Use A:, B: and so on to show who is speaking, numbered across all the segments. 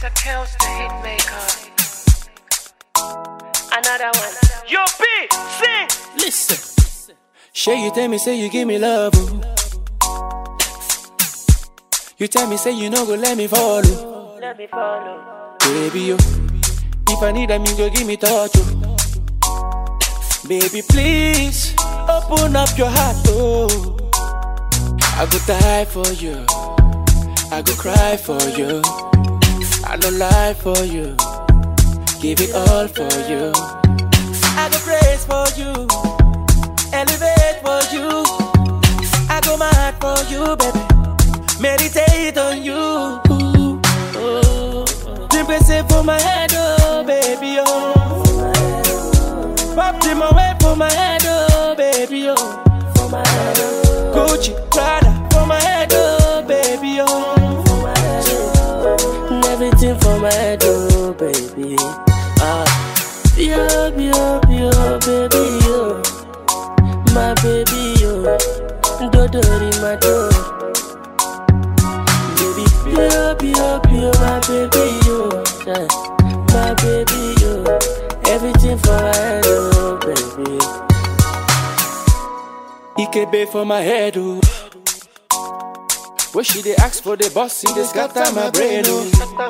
A: Mr. Kills the Hitmaker. Another one.
B: Yo, B, sing.
C: Listen. Shay, you tell me, say you give me love. oh. You tell me, say you no go let me follow.
A: Let me follow.
C: Baby, yo. If I need them, you go give me touch. Oh. Baby, please open up your heart. Oh. I go die for you. I go cry for you. I no lie for you. Give it all for you. I go praise for you. Elevate for you. I go mad for you, baby. Meditate on you. Ooh, oh. Drink say for my head, oh baby, oh. Pop them away for my head, oh baby, oh. For my head, oh. Gucci, Prada, for my head, oh baby, oh.
D: Everything for my head, oh baby. Ah, yo, yo, yo, baby, yo, my baby, yo, do in my door. Baby, yo, yo, yo, my baby, yo, yeah, my baby, yo, everything for my head, oh baby.
C: Ikebe for my head, oh. When she dey ask for the boss, he dey scatter my brain, oh.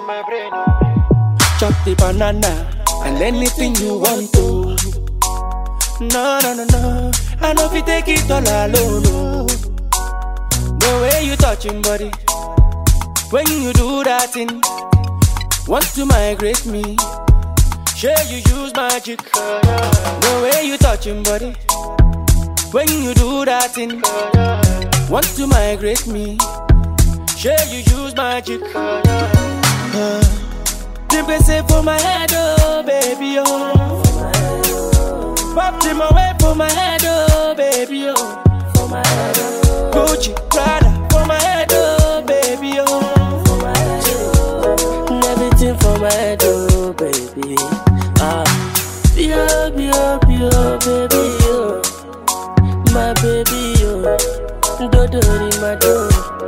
C: Chop the banana and anything you want to. No, no, no, no. I know if you take it all alone, no. The way you touching body, when you do that thing, want to migrate me. Sure you use magic. The way you touching body, when you do that thing, want to migrate me. Sure you use magic. Uh, Drip say for my head, oh baby, oh. Pop them away for my head, oh baby, oh.
D: For my head, oh,
C: Gucci, Prada, for my head, oh baby, oh.
D: for my head, oh. Everything for my head, oh baby. Ah, yo, yo, yo, baby, yo, my baby, yo, do do in my door.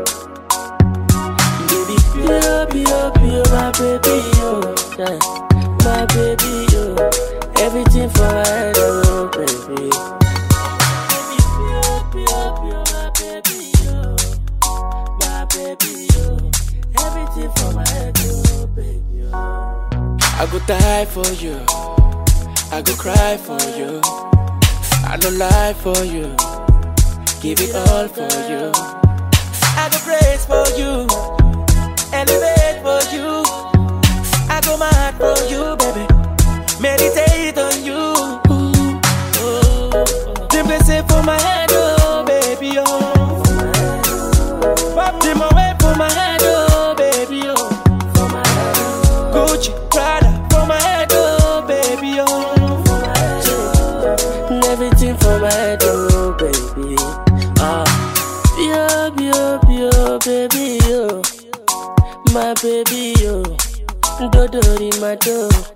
D: Baby, yo, yo, yo, my baby, yo, yeah, my baby, yo, everything for my head, oh baby. Baby, yo, yo, yo, my baby, yo, my baby, yo, everything for my head, oh baby, yo.
C: I go die for you. I go cry for you. I no lie for you. Give it all for you. I go praise for you. Elevate for you. I go mad for you, baby. Meditate on you. Ooh, oh. Simply say for my head, oh baby, oh. Pop them away for my head, oh baby, oh.
D: For my head, oh,
C: Gucci, Prada, for my head, oh baby, oh.
D: for my head, oh. Everything for my head, oh baby. Ah, yo, yo, yo, baby, yo, my baby, yo, do do in my door.